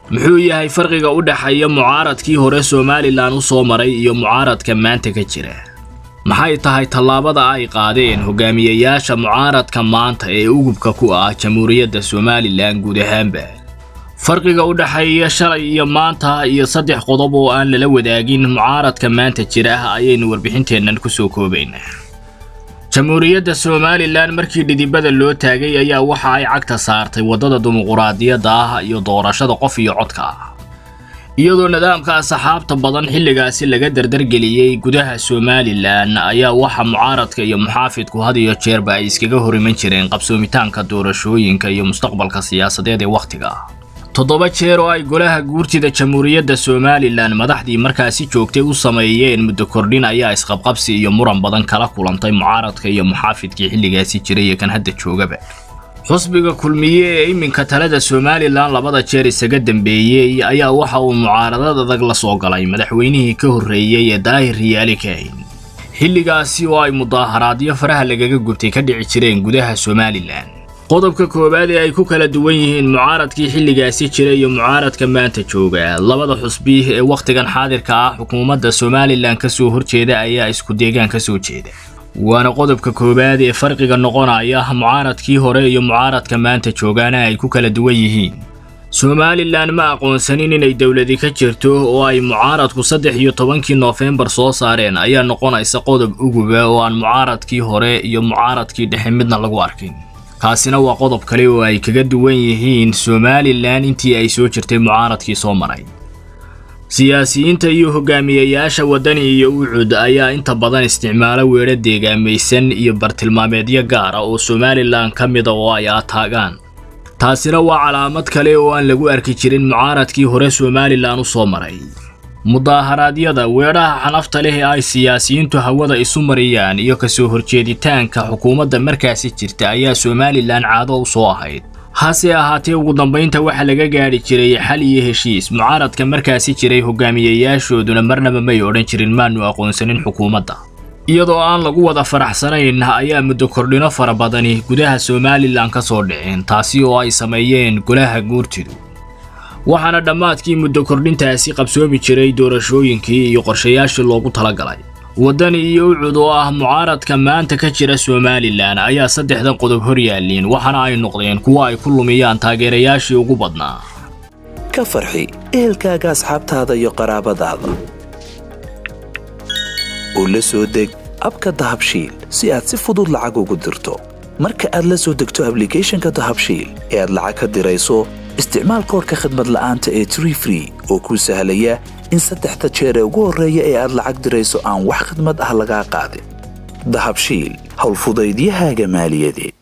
muxuu yahay farqiga u dhexeeya mucaaradkii hore somalilan u soo maray iyo mucaaradka maanta ka jira maxay tahay tallaabada ay qaadeen hogaamiyayaasha mucaaradka maanta ee ugubka ku ah jamhuuriyadda somalilan guud ahaanba farqiga u dhexeeya shalay iyo maanta iyo saddex qodob oo aan lala wadaagin mucaaradka maanta jira ayaynu warbixinteennan ku soo koobaynaa jamhuuriyadda somalilan markii dhidibada loo taagay ayaa waxa ay cagta saartay waddada dimuquraadiyadda ah iyo doorashada qof iyo codka ah iyadoo nidaamka asxaabta badan xilligaasi laga dardargeliyey gudaha somalilan ayaa waxa mucaaradka iyo muxaafidku had iyo jeerba ay iskaga hor iman jireen qabsoomitaanka doorashooyinka iyo mustaqbalka siyaasadeed ee wakhtiga toddoba jeer oo ay golaha guurtida jamhuuriyadda somalilan madaxdii markaasi joogtay u sameeyeen muddo kordhin ayaa isqabqabsi iyo muran badan kala kulantay mucaaradka iyo muxaafidkii xilligaasi jiray ee kan hadda joogaba xusbiga kulmiye ee iminka talada somalilan labada jeer isaga dambeeyey ayaa waxa uu mucaaradad adag la soo galay madaxweynihii ka horreeyey ee daahir riyaali kahin xilligaasi oo ay mudaaharaadyo faraha lagaga gubtay ka dhici jireen gudaha somalilan qodobka koowaad ee ay ku kala duwan yihiin mucaaradkii xilligaasi jira iyo mucaaradka maanta jooga labada xusbi ee wakhtigan xaadirka ah xukuumadda somalilan ka soo horjeeda ayaa isku deegaan ka soo jeeda waana qodobka koowaad ee farqiga noqonaya mucaaradkii hore iyo mucaaradka maanta joogaana ay ku kala duwan yihiin somalilan ma aqoonsanin inay dowladi ka jirto oo ay mucaaradku saddex iyo tobankii noofembar soo saareen ayaa noqonaysa qodob uguba oo aan mucaaradkii hore iyo mucaaradkii dhexe midna lagu arkin kaasina waa qodob kale oo ay kaga duwan yihiin somalilan intii ay soo jirtay mucaaradkii soo maray siyaasiyiinta iyo hogaamiyayaasha waddani iyo ucud ayaa inta badan isticmaala weedho deegaamaysan iyo bartilmaameedyo gaar ah oo somalilan ka mida oo ay ataagaan taasina waa calaamad kale oo aan lagu arki jirin mucaaradkii hore somalilan u soo maray mudaaharaadyada weedhaha xanafta leh ee ay siyaasiyiintu hawada isu mariyaan iyo kasoo horjeeditaanka xukuumadda markaasi jirta ayaa somalilan caado u soo ahayd hase ahaatee ugu dambaynta waxaa laga gaadhi jiray xal iyo heshiis mucaaradka markaasi jiray hogaamiyayaashooduna marnaba may odhan jirin maanu aqoonsanin xukuumadda iyadoo aan lagu wada faraxsanayn ayaa muddo kordhino fara badani gudaha somalilan ka soo dhiceen taasi oo ay sameeyeen golaha guurtidu waxaana dhammaadkii muddo kordhintaasi qabsoomi jiray doorashooyinkii iyo qorshayaashii loogu talagalay waddani iyo ucud oo ah mucaaradka maanta ka jira somalilan ayaa saddexdan qodob hor yaalliin waxaana ay noqdeen kuwo ay ku lumiyaan taageerayaashii ugu badnaa ka farxi ehelkaaga asxaabtaada iyo qaraabadaada oo la soo deg abka dahabshiil si aad si fudud lacag ugu dirto marka aad la soo degto ablicathonka dahabshiil ee aad lacag ka dirayso isticmaal koorka khadmad la'aanta ee tree free oo kuu sahlaya in saddexda jeer ee ugu horreeya ee aad lacag dirayso aan wax khidmad ah lagaa qaadin dahabshiil howlfudaydiyahaaga maaliyadeed